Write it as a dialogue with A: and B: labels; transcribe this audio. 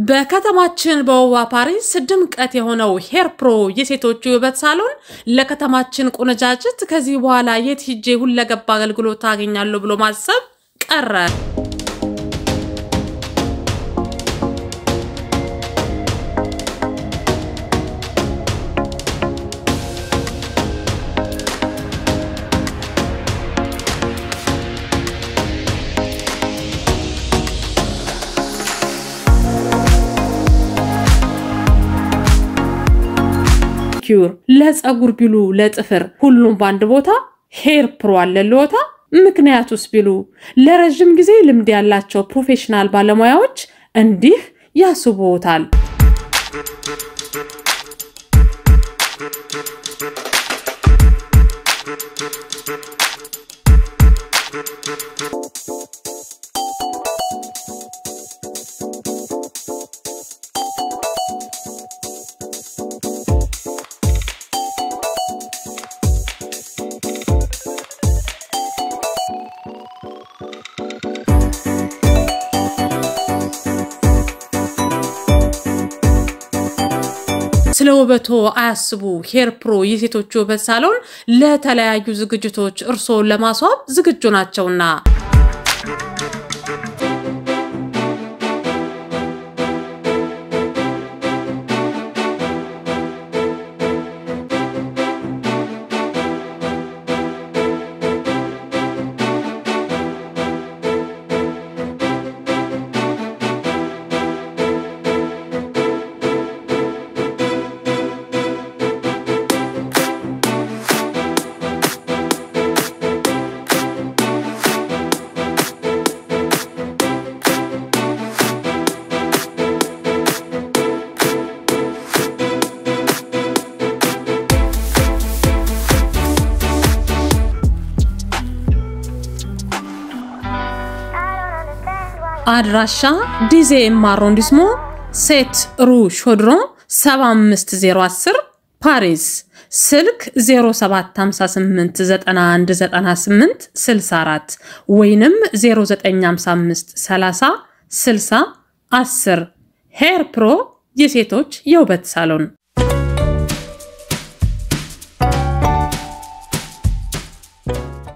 A: በከተማችን በውባ ፓሪስ ድምቀት የሆነው ሄር ፕሮ የሴቶቹ የውበት ሳሎን ለከተማችን ቆነጃጅት ከዚህ በኋላ የት ሂጄ ሁለገብ አገልግሎት አገኛለሁ ብሎ ማሰብ ቀረ። ኪዩር ለፀጉር ቢሉ ለጥፍር ሁሉም በአንድ ቦታ ሄር ፕሮ አለልዎታ። ምክንያቱስ ቢሉ ለረዥም ጊዜ ልምድ ያላቸው ፕሮፌሽናል ባለሙያዎች እንዲህ ያስቡታል። ስለ ውበቶ አያስቡ። ሄር ፕሮ የሴቶች ውበት ሳሎን ለተለያዩ ዝግጅቶች እርስዎን ለማስዋብ ዝግጁ ናቸውና አድራሻ ዲዜም አሮንዲስሞ ሴት ሩ ሾድሮን 75010 ፓሪስ ስልክ 0758919864 ወይንም 09553060 10 ሄር ፕሮ የሴቶች የውበት ሳሎን